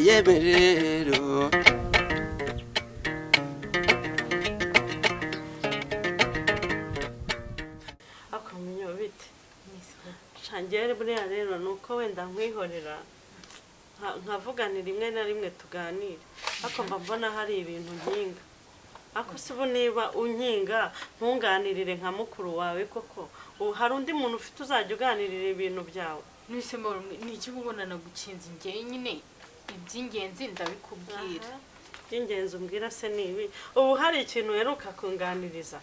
yeme rero ariko mumenyeho bite shangere buriya rero ni uko wenda nkwihorera nka- nkavugana rimwe na rimwe tuganire ariko mba mbona hari ibintu nkinga ariko si ubu niba unkinga ntunganirire nka mukuru wawe koko ubu hari undi muntu ufite uzajya uganirira ibintu byawe Mwese mbona ni iki ubona nagukinze njye nyine iby'ingenzi ndabikubwira Aha. iby'ingenzi umbwira se ni ibi ubu hari ikintu uheruka kunganiriza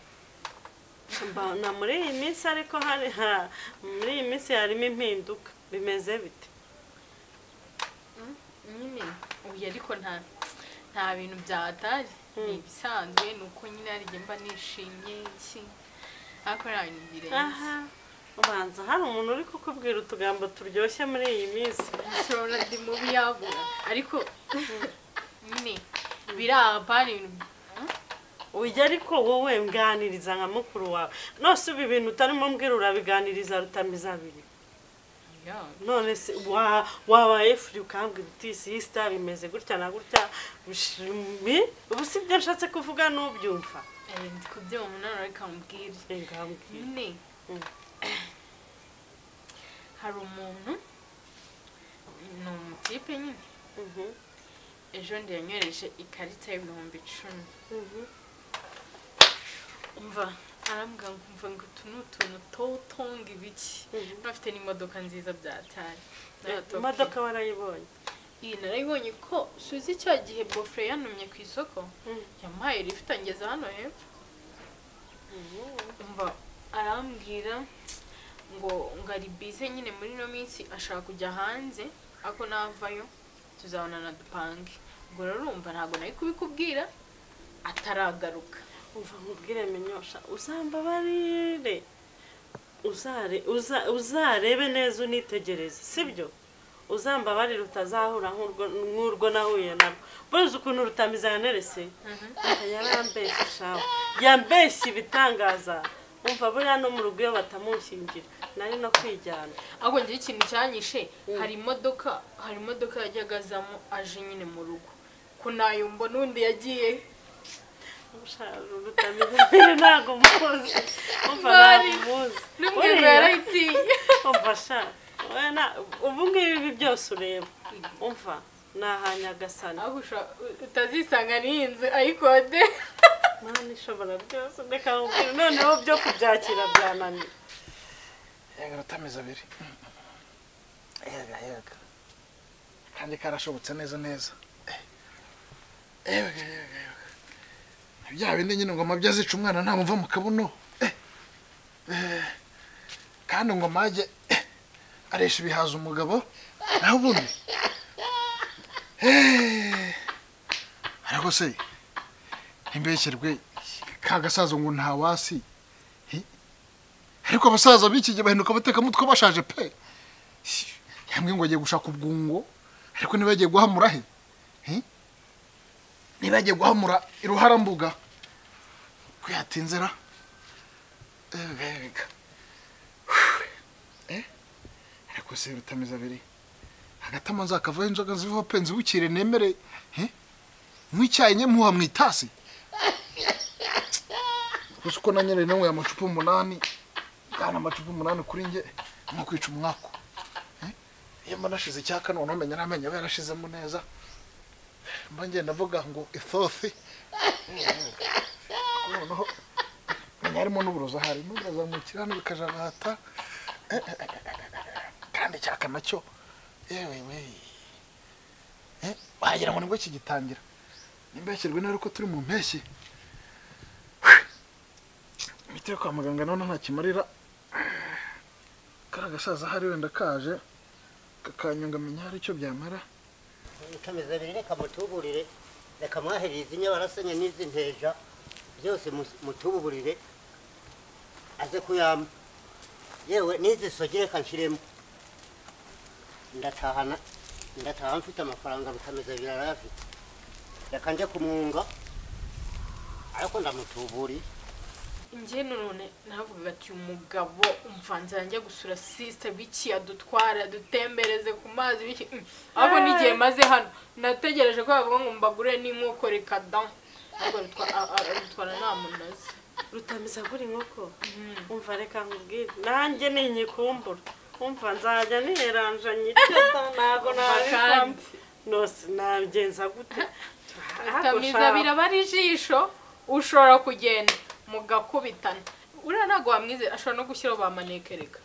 Mba- na muri iyi minsi ariko hari ha- muri iyi minsi harimo impinduka bimeze bite nyine ubu ariko nta nta bintu byatari ni ibisanzwe ni uko nyine harijya mba nishimye iki ariko nta bintu birenze aha ubanza hari umuntu uri kukubwira utugambo turyoshye muri iyi minsi ushobora ndi mubi yabura ariko nyine biraba ni ibintu ujya ariko wowe mganiriza nka mukuru wawe nose ubu ibintu utarimo mbwira urabiganiriza rutamizabiri ya none se wa- wabaye furi ukambwira uti sisita bimeze gutya na gutya bishimi ubu si byo nshatse kuvuga n'ubyumva ari ndi kubyuma umunara ariko amubwire ngambwira nyine Mm. hari umuntu ni umutipe nyine Mhm, ejo ndi yanyohereje ikarita y'ibihumbi icumi mhm. umva arambwira ngo umva ngo utu ni utuntu towutonga ibiki Mhm. n'abafite n'imodoka nziza byatari imodoka warayibonye iyi narayibonye ko suzi cya gihe bofure yantumye ku isoko Mhm. yamuhaye lifuti angeza hano hepfo umva arambwira ngo ngo ari bize nyine muri ino minsi ashaka kujya hanze ako navayo tuzabonana dupange ubwo rero urumva ntabwo nari kubikubwira ataragaruka umva nkubwire menyosha uzambabarire uzare uza- uzarebe neza unitegereze sibyo uzambabarire utazahura nk'urwo- nk'urwo nahuye narwo buze ukuntu rutamizanarese yarambeshye shawe yambeshye ibitangaza umva buriya no mu rugo iyo batamushyingira nari no kwijyana ahubwo njyewe ikintu cyanyishe hari imodoka hari imodoka yajyaga azamo aje nyine mu rugo ko nayo mbona undi yagiye rutamizanire ntabwo muzi umva Mari, ntabwo muzi n'umwirwa yarayitiye umva sha wowe na- ubu ngubu ibi byose ureba umva ni ahanyagasani aho usha- utazisanga n'iyi ayikode mwana ishobora byose reka nkubwire noneho byo kubyakira byananiye yega rutamezi abiri yega yega kandi karashobotse neza neza Eh. yega yega yega bya bindi nyine ngoma byo azica umwana ntamumva mu kabuno Eh. Eh. kandi ngoma yajye eh, aresha ibihaza umugabo naho ubundi Eh. ariko se ntimbeshyerwe ka gasaza ngo ntawasi ariko abasaza b'iki gihe bahinduka abatekamutwe bashaje pe hamwe ngo bagiye gushaka ubwungo ariko ntibagiye guhamura he He? ntibagiye guhamura iruharambuga ko yatinzira bega ariko se rutameze abiri hagati amazi akavaho inzoga zivaho pe nzibukire nemere He? nywe icyayi nye muha mu itasi gusa uko nanyereye nanyweye amacupa umunani bwana amacupa umunani kuri njye nko kwica umwaku Eh? iyo mba nashize icyaka none umenya n'amenyo aba yarashizemo neza mba ngenda avuga ngo isosi noneho menya harimo n'uburozo hari n'uburazamukira hano bikajagata Eh, eh, eh, eh, kandi icyaka nacyo yewe we Eh, wagira ngo nibwo kigitangira nimbeshyirwe nari ko turi mu mpeshyi imiti yo kwa muganga none ntakimarira kariya gasaza hari wenda kaje kakanyungamenya hari icyo byamara utameze abiri reka mutuburire reka mwahereze inyabarasanya n'izi nteja byose mus- mutuburire aze kuyamba yewe n'izi sogi reka nshiremo ndatahana ndataha mfite amafaranga rutameze abiri arayafite reka njye kumwunga ariko ndamutuburiye njye none navugaga ati umugabo umvanze yanjye gusura sisita biki adutwara dutembereze ku mazi biki mm. ahubwo n'igihe maze hano nategereje ko bavuga ngo mbagure n'inkoko reka da ahubwo rutwa- a- a- rutwara nta munazi rutamiza kuri inkoko umva reka nkubwire nanjye ni inyikumbura umva nzajya niheranja nyiteta ntabwo kandi. nabikamo nose nabigenza gute utamiza biraba ari ijisho ushobora kugenda mugakubitana uriya ntabwo wamwizera ashobora no gushyiraho bamanekereka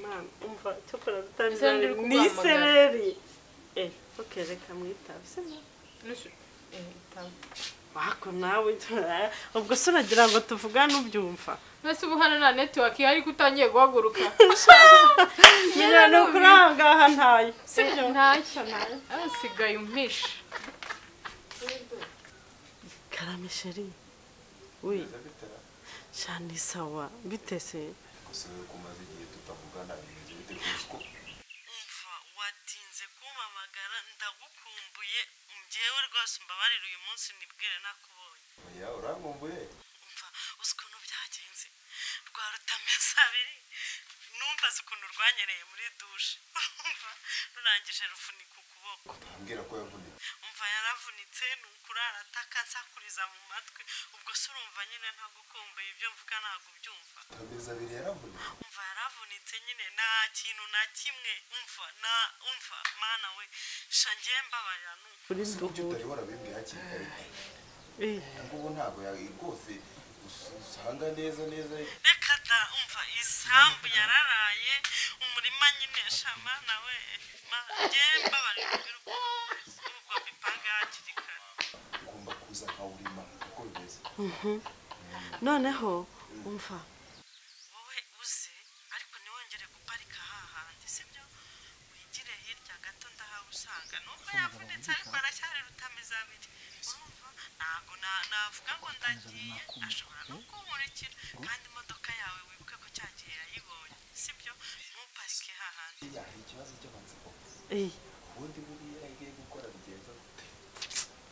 mwana umva cyokora rutamiza Ese ndi kuguhamagara. ni sereri eh ok reka mwitabe se wako nawe ubwo se uragira ngo tuvugane ubyumva mbese ubu hano nta netiwaki ihari ko utangiye guhaguruka nyine ni ukuri aha ngaha ntayo sibyo ntacyo asigaye umpisha karamisheri we shani sawa bitese gusigaye kumaze igihe tutavugana bigenze bite ku isoko umva watinze kumpamagara ndagukumbuye njyewe rwose umbabarira uyu munsi nibwire nakubonye oya urankumbuye umva uzi ukuntu byagenze rwa rutameza abiri numva azi ukuntu rwanyereye muri dushe umva rurangije ruvunika ukuboko ambwira ko yavunitse umva yaravunitse ni ukurara ataka nsakuriza mu matwi ubwo se urumva nyine ntagukumbuye ibyo mvuga ntabwo ubyumva amezi abiri yaravunitse umva yaravunitse nyine nta kintu na kimwe umva na umva mana we shangiye mbabarira ni ukuri ibyo utari warabimbwiye hakiri kare ngubu ntabwo ya- rwose us- usanga neza neza reka da umva isambu yararaye umurima nyine sha mana we Mana, ngewe mbabarira ubirukoze ubwo mbipange hakiri kare ugomba kuza nkawurima uko bimeze noneho umva wowe uze ariko ntiwongere guparika aha hantu sibyo wigire hirya gato ndahabusanga nubwo yavunitse ariko aracyari rutameza abiri urumva ntabwo na- navuga ngo ndagiye ashobora no kunkurikira kandi imodoka yawe wibuke ko cya gihe yayibonye sibyo ntuparike aha hantu iriya hari ikibazo cy'amatsiko ubundi buriya agiye gukora bigenza gute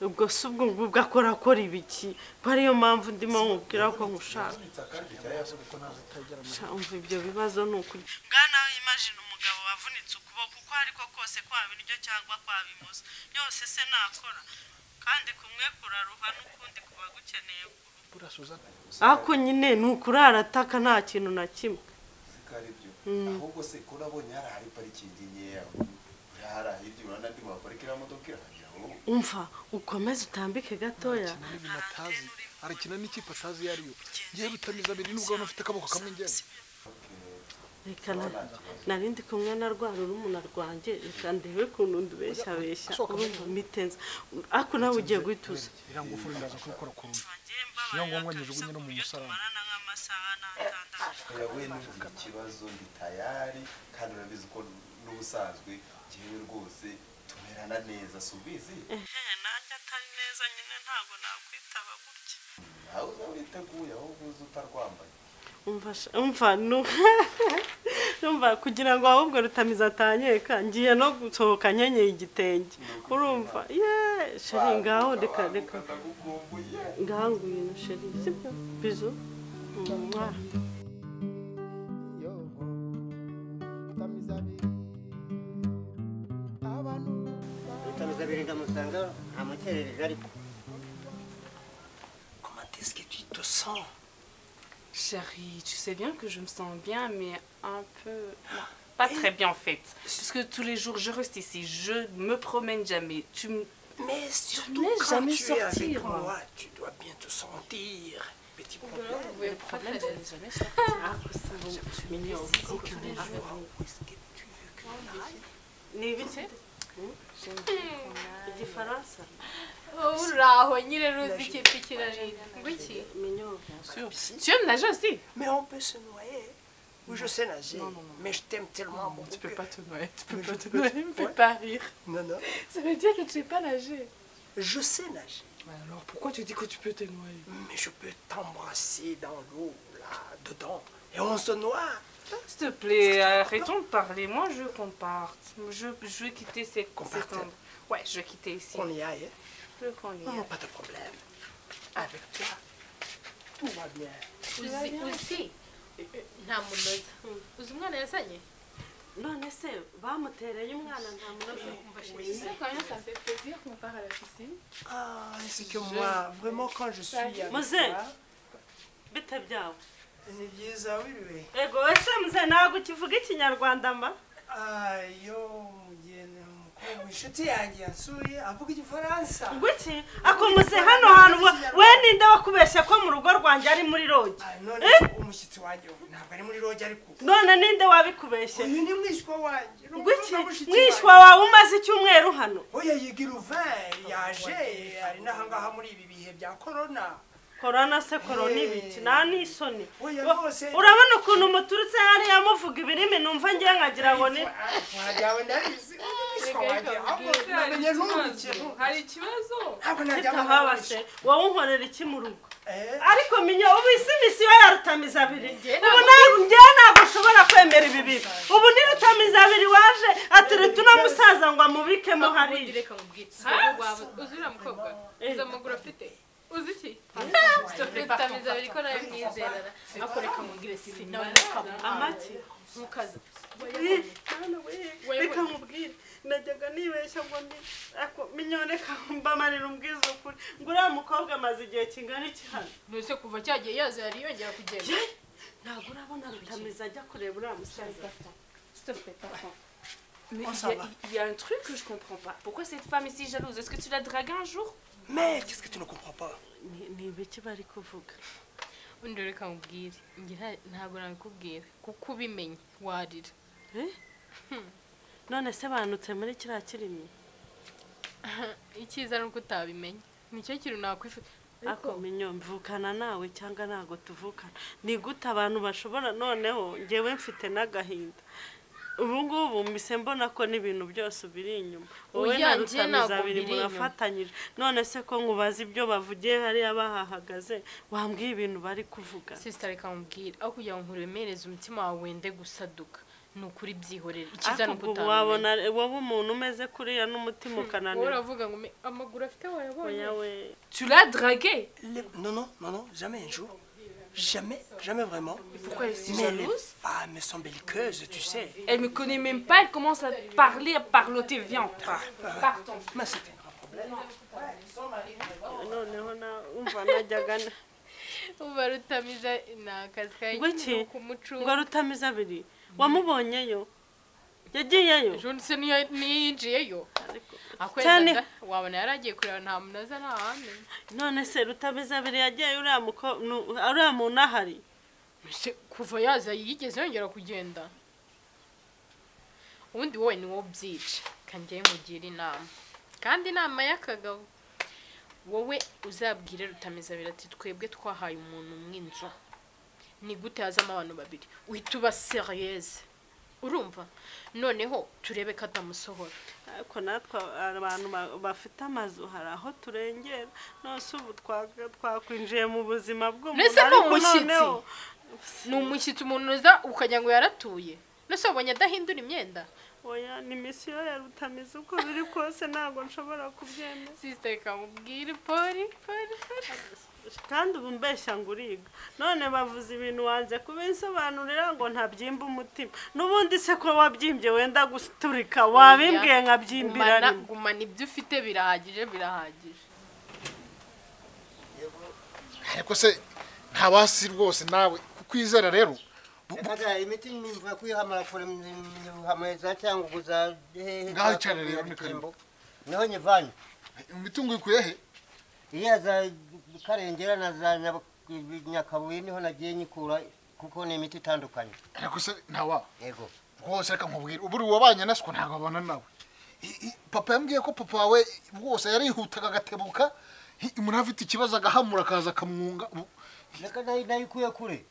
ubwo si ubwo ngubwo akora akora ibiki ko ariyo mpamvu ndimo nkubwira ko nkushaka yavunitse akandi cyayasubira ko ntabwo utagira umva ibyo bibazo ni ukuri bwana imajina umugabo wavunitse ukuboko uko ariko kose kwaba iryo cyangwa kwaba imoso yose se nakora kandi kumwe kuraruha n'ukundi kuba gukeneye Buriya Suzana, ako nyine ni ukurara ataka nta kintu na kimwe ko ari byo ahubwo se ko urabonye hari ahari parikingi nkeya uriya hari ahirya urabona ndi waparika iriya modoka irahagera wowe umva ukomeze utambike gatoya arakina n'ibintu atazi arakina n'ikipe atazi iyo ariyo ngewe rutamiza abiri nubwo hano afite akaboko kamwe njyewe reka na- nari ndi kumwe na rwa rurumuna rwanjye reka ndebe ukuntu ndubeshyabeshya Asohoka mu urumva mitenza ako nawe ugiye guhituza iriya ngufuri ndaza kubikora ku rundi iyo ngombwa nyijugunye no mu musarani. yawe n'ubu ikibazo ndi tayari kandi urabizi ko n'ubusanzwe ngewe rwose tumerana neza si ubizi ehe nanjye atari neza nyine ntabwo nakwitaba gutya nawe uzaba uriteguye ahubwo uzi utarwambaye umva sha- umva nu- umva kugira ngo ahubwo rutamiza atanyeka ngiye no gusohoka nkenyeye igitenge urumva ye sheri ngaho reka reka ndagukumbuye ngaho ngwino sheri sibyo bizu mwah yo tamizabiri abantu Rutamiza abiri ndamusanga ntamukerereje ariko Comment est-ce que tu te sens Chérie, tu sais bien que je me sens bien, mais un peu. non, pas très bien en fait. Parce que tous les jours, je reste ici. Je me promène jamais. Tu me. Mais surtout n'es quand jamais tu es sorti, avec moi. moi, tu dois bien te sentir. Petit problème. uvuye gufata neza jamais Où est-ce que tu veux que l'on aille ni ibiki igifaransa wowe uraho nyine ruzi ikipe ikinanira ngo iki minyobwa Sur- si. Tu aimes nager aussi Mais on peut se noyer. Ou je sais nager. Non, non, non. Mais je t'aime tellement beaucoup. Tu peux que- pas te noyer. Tu peux Mais pas je te peux- noyer. Me fais Ouais. pas rire. Non, non. Ça veut dire que tu sais pas nager. Je sais nager. Alors pourquoi tu dis que tu peux te noyer Mais je peux t'embrasser dans l'eau, là, dedans. Et on se noie. S'il te plaît, arrêtons de parler. Moi, je veux qu'on parte. Je, je veux quitter cette. Qu'on cette parte endroit. Ouais, je veux quitter ici. Qu'on y aille. hein. Je veux qu'on y Non, aille. pas de problème. Avec toi. tout va bien. uzi uzi nta munoza uzi umwana yazanye none se bamutereye umwana nta munoza Ah, c'est que moi, vraiment, quand je suis avec Mazel. toi, bitabyawe ni byiza wiwe. ego ese muze ntabwo ukivuga ikinyarwanda mba Ah, yo, mugenda mukuru, inshuti yanjye yansuye avuga igifaransa. ngwiki akomuze hano hantu ngo we ninde wakubeshye ko mu rugo rwanjye ari muri rogi Ah, none umushyitsi wanjye ubu ntabwo ari muri rogi ariko. none ninde wabikubeshye Uyu ni mwishywa wanjye. ni ngwiki umukobwa w'umushyitsi mwishywa wanjye. wawe umaze icyumweru hano Oya yiga iruvin yaje ari n'ahangaha muri ibi bihe bya korona. korona se korona ibiki nta n'isoni Oya Wa- rwose. urabona ukuntu muturutse hariya muvuga ibirimi numva ngiye nkagira ngo ni Ifuha ryawe ndabizi. Uyu ni mwishywa wanjye. Ahubwo namenye ntumbike. hari ikibazo Ntabwo najya kitahaba se wowe unkorera iki mu rugo Eh, ariko minyo ubu isi misi yo ya rutamizaabiri Njye ubu ntabwo njyewe ntabwo ushobora kwemera ibi bintu ubu ni rutamizaabiri waje aturita uno musaza ngo amubikemo hariya reka mubwire urugo rwawe uzi uriya mukobwa uzi amaguru afite uzi iki sitopetamiza biri ko nawe mwizerana ariko reka mubwire si nawe amaki mukaza Eh, mwana we, reka nkubwire najyaga nibeshya ngo ndi ako minyo reka mbamarira umbwiza ukuri ngo uriya mukobwa amaze igihe kingana iki hano nose kuva cyagiye yaza yari yongera kugenda ntabwo urabona rutamiza ajya kureba uriya musaza Stop, attends. Mais On il y, s'en a- va. il y a un truc que je comprends pas. Pourquoi cette femme est si jalouse Est-ce que tu l'as draguée un jour Mais qu'est-ce que tu ne comprends pas Ni- ni ibiki bari kuvuga undi reka mubwire njye nta- ntabwo nabikubwira kuko ubimenye warira none se banutse muri kiriya kirimi icyiza ni uko utabimenye nicyo kintu nakwifuza ariko ako minyo mvukana nawe cyangwa ntabwo tuvukana ni gute abantu bashobora noneho ngewe mfite n'agahinda ubu ngubu mbise mbona ko n'ibintu byose biri inyuma wowe Oya, na njye rutamiza ntabwo abiri biri inyuma. murafatanyije none se ko nkubaza ibyo bavugiye hariya bahahagaze wambwiye ibintu bari kuvuga sisita reka mubwire aho kugira ngo nkuremereze umutima wawe wende gusaduka ni ukuri byihorere icyiza ni ariko uko ubu utabimenya wabona wowe umuntu umeze kuriya n'umutima wowe ukananira uravuga ngo me- amaguru afite wayabonye oya we Tu l'as draguée Les- Non, non, non, non, jamais un jour. Jamais, jamais vraiment. Pourquoi elle est si Mais les jalouse femmes sont belliqueuses, tu sais. Elle me connaît même pas, elle commence à parler, à parloter. Viens, on part. partons. Mais c'est un grand problème. noneho na umva najyaga na- uba rutamiza ni akazi ka Gutya? nyine kumucunga ngo rutamiza abiri wamubonyeyo yagiyeyo ejo ndetse niyo niyo yinjiyeyo Cyane. akwenda wabona yari agiye kureba nta munoza nta handi none se rutameze abiri yagiye uriya muko- nu- uriya muntu ahari Mbese kuva yaza yigeze yongera kugenda ubundi wowe ni wowe ubyica kandi njyewe mugira inama kandi inama y'akagabo wowe uzabwire rutameza abiri ati twebwe twahaye umuntu mw'inzu ni gute hazamo abantu babiri uhita uba seriyeze urumva noneho turebe ko atamusohora ariko natwe abantu ba- bafite amazu hari aho turengera nose ubu twa- twakwinjiye mu buzima bw'umuntu Mbese ni ariko umushyitsi? noneho ni umushyitsi umuntu uza ukagira ngo yaratuye nose wabonye adahindura imyenda oya ni misiyo ya rutamiza uko biri kose ntabwo nshobora kubyemera sisita kamubwire pori pori pori kandi ubu mbeshya ngo uriga none bavuze ibintu wanze kubinsobanurira ngo ntabyimba umutima n'ubundi se ko wabyimbye wenda guturika wabimbwiye nkabyimbira gumana rimwe gumana ibyo ufite birahagije birahagije ariko se nta wasi rwose nawe kukwizera rero Reka imiti nimva kwihamara kure hamweza cyangwa uguza hehe Ngaho icarire hamwe mitembo niho nyivanye imitungo ikuye he iya za karengera na za Nyab- nyakabuye niho nagiye nyikura kuko ni imiti itandukanye ariko se nta wa yego rwose reka nkubwire ubu uri wabanye na siko ntabwo abana nawe I- i- papa yambwiye ko papa wawe rwose yarihutaga agatebuka hi- umuntu afite ikibazo agahamura akaza akamwunga ubu, reka nayo nayo ikuye kure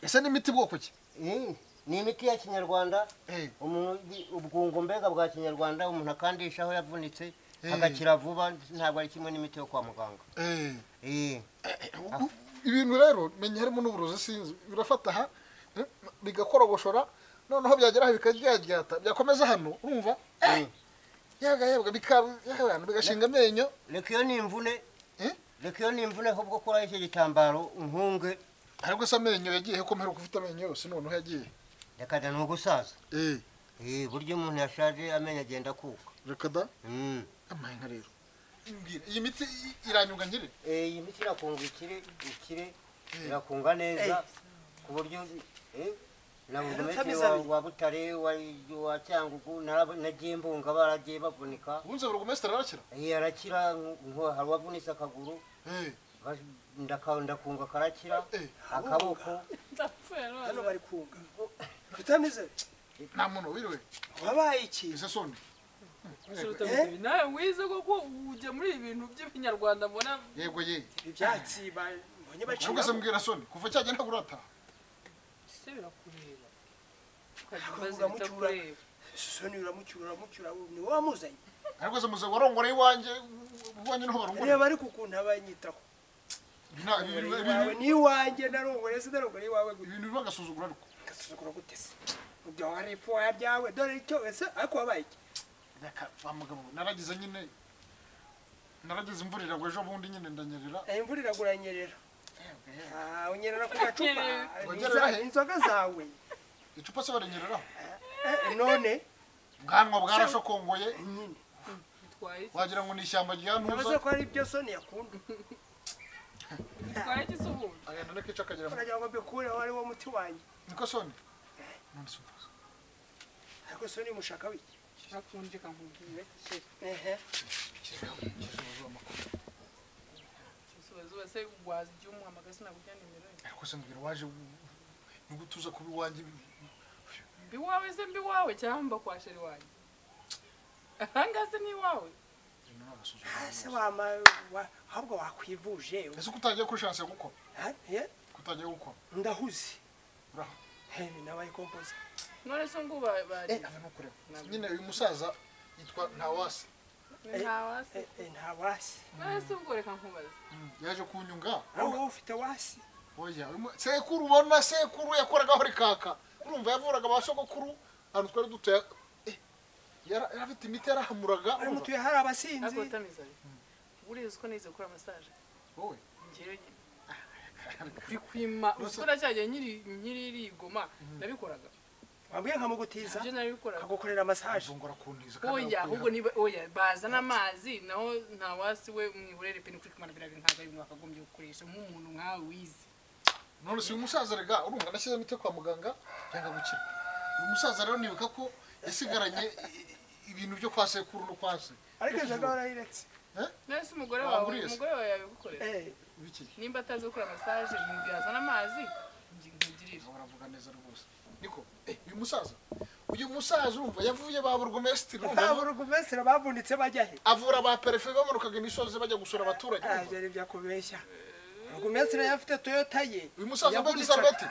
ese n'imiti bwoko ki Eh, ni imiti ya kinyarwanda Eh, umuntu ubwungo mbega bwa kinyarwanda umuntu akandisha aho yavunitse Eh. agakira vuba ntabwo ari kimwe n'imiti yo kwa muganga eh, Eh, u- u- ibintu rero menya harimo n'uburozi sinzi birafata aha eh, bigakorogoshora noneho byagera aha bikajyaryata byakomeza hano urumva eh. yagayabwa bikaba bigashinga amenyo reka iyo ni imvune Eh? reka iyo nimvune ahubwo kuraho icyo gitambaro unkunge aribwo se amenyo yagiye ko mperuka ufite amenyo yose none yagiye reka da ni ugusaza eh Eh, burya umuntu yashaje amenyo agenda akuka reka da Mm. amahenga rero mbwira iyi miti i- iranyuga nkiri Eh, iyi miti irakunga ikire ikire irakunga neza ku buryo eh, na Eh, burugumeti Rutameza wa, abiri. wa butare wa, wa cyangugu narab- nagiye mbunga baragiye bavunika ubuze burugumesitiri arakira Eh, arakira nk- nko hari uwavunitse akaguru eh bas- ndaka- ndakunga karakira eh akaboko hano bari kunga rutameze nta muntu wiriwe wabaye iki ese soni Eh? nawe wize koko ujya muri ibi bintu by'ibinyarwanda mbona yego ye ibi byatsi ba- mbonye aribwo se baciye mbwira soni kuva cyagenda urataha se birakureba ukagira Kuvuga ibibazo mucyura. bitakureba soni uramucyura uramucyura ni wowe wamuzanye ariko se muze warongora iwanjye iwanjye niho barongora reba ariko ukuntu abanyitaho Ibi nta- ibi- ibi- ibi- iwawe n'iwanjye narongore sinarongore iwawe gusa ibintu biba agasuzuguro ariko gasuzugura gute se ibyo wari ipfuha ryawe dore icyo ese ariko wabaye iki reka wa mugabo naragize nyine naragize imvura iragwa ejo bundi nyine ndanyerera Eh, imvura iraguranyerera Ah, unyerera ku gacupa Unyerera Inzo- he? inzoga zawe icupa se barinyereraho Eh, none bwanwa bwarashokongoye nyine bitwaye iki wagira ngo ni ishyamba rya ntabaze ntuza ko ari byo soni yakunda bitwaye iki se ubundi agenda n'akica akagira ngo- uragira ngo mbikureho ari wo muti wanjye niko soni None se ubuze. ariko soni mushaka wiki nakunjika nkubwire ehe izuba se gwaza iby'umwamagara sinakubwira nimero ye ariko se mbwira waje nubwo tuza kuba iwanjye mbi wawe se mbi wawe cyangwa mbakwasheri wanjye ahangaha se ni iwawe ibintu ni Ah, se agasuzuguro wama wa- ahubwo wakwivuje ese ko utagiye kuri shanse yo gukora Ah, eh, ko utagiye gukora ndahuze uraho Eh, ni nabaye kompoza none se ngo eh bari ava no kureba nyine uyu musaza yitwa ntawase ntawase Eh, eh, nta wasi none se ubwo reka nkubaze yaje kunyunga wowe ufite wasi oya uyu mu- sekuru ubona sekuru yakoragaho rikaka urumva yavuraga ba sogokuru ahantu twari dutuye Eh, yara- yari afite imiti yarahamuraga ari urumva? mutuye hari abasinzi akotamiza urizi ko nize gukora masaje wowe ngewe bikwima uzi ko nacyajya nyiri nyiri rigoma nabikoraga wabwiye nkamugutiza ibyo nabikoraga akagukorera masaje azongora kuntiza oya ahubwo niba oya bazana amazi naho nta wasi we mwiburere pe nukuri kumara birabi ntabwo ari mwaka agombye gukoresha nk'umuntu nkawe wize none si uyu musaza rega urumva nashyize imiti yo kwa muganga yanga gukira uyu musaza rero nibuka ko yasigaranye i- i- ibintu byo kwa sekuru no kwa se ariko inzoga warayiretse nawe si umugore Ah, wawe buriya se. umugore wawe yabigukorera Eh, biki nimba atazi gukora masaje mwibwira azana amazi nkugirire Ntabwo baravuga neza rwose niko eh uyu musaza uyu musaza urumva yavuye ba burugumesitiri urumva, nta burugumesitiri bavunitse bajya he avura ba perefe bamanukaga imisozi bajya gusura abaturage Ah, ibyo ari byakubeshya burugumesitiri yari afite toyota ye uyu musaza wambaye yavunika- igisarubeti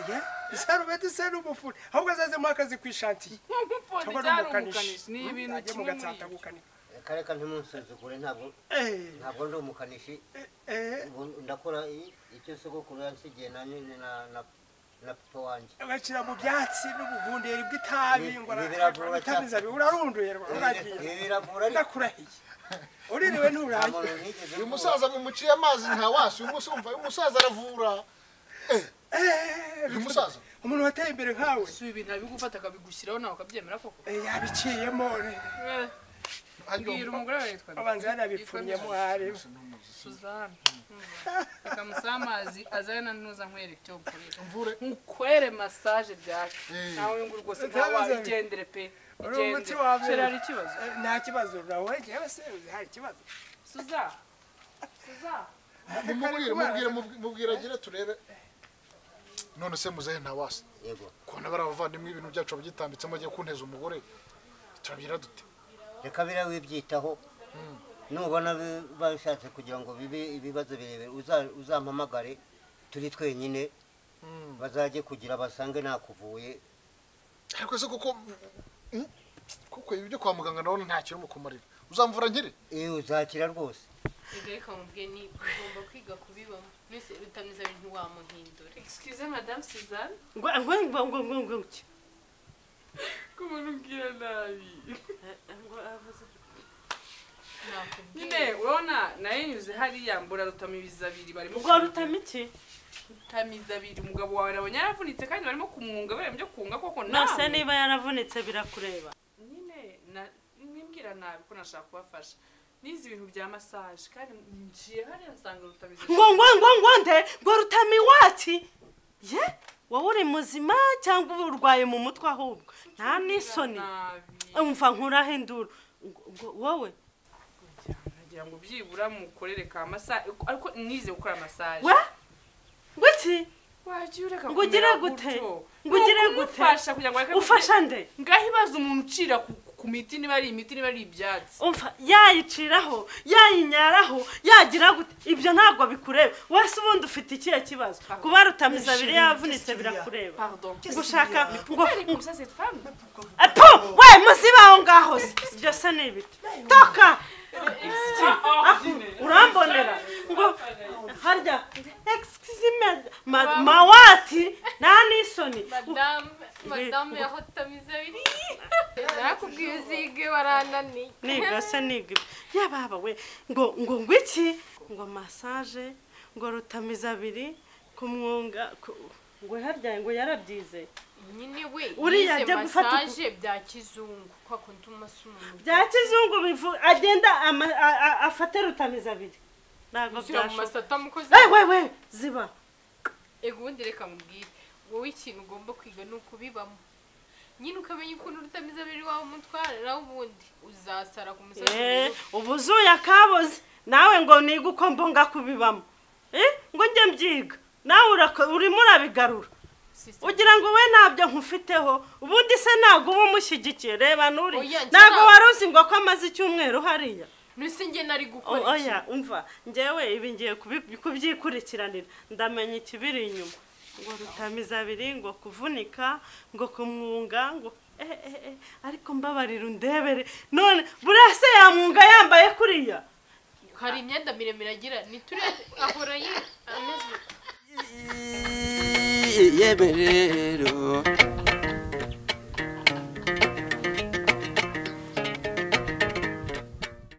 Ya, isarubeti se ni umufuni ahubwo azazemo akazi ku ishantiye nk'umufoni cyangwa cyari n'umukanishi umukanishi ni ibintu ajye mu kimwe muri gatsata ibyo gukanika reka reka ntimunsuzugure ntabwo Eh, ntabwo ndi umukanishi eh, Ubu ndakora i- icyo sogokuru yansigiye na nyine na na na papa wanjye bashyira mu byatsi n'ubuvunderi bw'itabi Ibi- ngo ibi biravura cyane. aratamiza urarunduye rwa- Ibi uragiye biravura ariko ndakurahiye uririwe nta nturahiye muntu nigeze uyu mvura. musaza mumuciye amazi nta wasi uyu munsi urumva uyu musaza aravura Eh, uyu musaza umuntu wateye imbere nkawe si ibintu abigufata akabigushyiraho nawe ukabyemera koko eh, yabiciyemo Eh, mbwira umugore wawe yitwa abanza yanabipfunyemo harimo suzana reka musabe amazi azane na ntuza nkwereke icyo gukoresha mvure nkwere masaje byaka Eh. nawe ngo rwose Utabizi ntawe abiri. wabigendere pe Uri Igendere. umuti wa mbere. Sheri, hari ikibazo Eh, nta kibazo nawe njyewe se uzi hari ikibazo suza suza mumubwire mubwire mubwire agire turebe none se muzehe nta wasi yego kubona bari abavandimwe ibintu byacu bagitambitsemo agiye kunteza umugore turabyira dute reka biriya wibyitaho nubona bi- babishatse kugira ngo bibe ibibazo birebire uza- uzampamagare turi twenyine bazajye kugira basange nakuvuye ariko se kuko mm, kuko ibi byo kwa muganga ndabona ntacyo urimo kumarira uzamvura nkiri iyo uzakira rwose Erega reka mubwiye ni ugomba kwiga kubibamo mwese rutameze bintu wamuhindure excuse madame suzanne ngo ngo ngo ngo ngo ngo ngo kubona umbwira nabi Eh, ngo avuze nakubwiye nyine urabona urabona nawe nyuze hariya mbura rutamibizi abiri barimo ubwo rutama iki rutamibizi abiri umugabo wawe arabona yaravunitse kandi barimo kumwunga bareba ibyo kunga koko nose nawe niba yaravunitse birakureba nyine na- nimbwira nabi ko nashaka kubafasha nizi ibintu bya masaje kandi njiye hariya nsanga rutamibizi ngo ngo ngo ngo nde ngo rutama iwacu ye wowe uri muzima cyangwa uba urwaye mu mutwe ahubwo nta n'isoni umva nkuraho induru Ngo- ngo wowe nagira ngo byibura mukorere ka masaje ariko nize gukora masaje we ngo iki wagiye ureka Ngo ugire kumera gute? gutyo. Ngo ugire Ni gute? ukumufasha kugira ngo areke gute- ufasha nde ngaho ibaza umuntu ucira ku, ku miti niba ari imiti niba ari ibyatsi umva yayiciraho yayinyaraho yagira gute ibyo ntabwo bikureba wese ubundi ufite ikihe kibazo kuba rutamiza abiri yavunitse birakureba pardon gushaka ngo Pourquoi comme ça cette femme apu we muzibe aho ngaho se ibyo se ni ibiti toka aho urambonera ngo harya excuse me ma- mawati nta n'isoni madame madame yarotamize abiri nakubwiye uzige warananiye niga se niga ibyo yababa we ngo ngo ngo iki ngo masaje ngo rutamiza abiri kumwunga ku- ngo harya ngo yarabyize nyine we Uriya yize ajya gufata uku- massage bya kizungu kwa kundi umunsi umuntu bya kizungu bivu agenda ama- a- a- afate rutamiza abiri ntabwo uzira mu byashoboka masata mukozi we we we ziba ubundi reka mubwire wowe ikintu ugomba kwiga ni ukubibamo nyine ukamenya ukuntu rutamiza abiri wawe umutwara nawe ubundi uzasara ku musozi Eh, mwiza. ubu uzuye akaboze nawe ngo niga uko mbonga kubibamo Eh, ngo njye mbyiga nawe urako- urimo urabigarura Sister, ugira ngo we ntabyo nkufiteho ubundi se ntabwo uba umushyigikiye reba nuri Oya, njye ntabwo nta- wari uzi ngo ko amaze icyumweru hariya nuse njye nari O- gukora iki? oya umva ngewe ibi ngiye kubi- kubyikurikiranira ndamenya ikibiri inyuma ngo rutamiza abiri ngo kuvunika ngo kumwunga ngo eh, eh, eh, ariko mbabarira undebere none buriya se yamwunga yambaye kuriya hari imyenda miremire agira niturebe ahora yi- ameze yemerero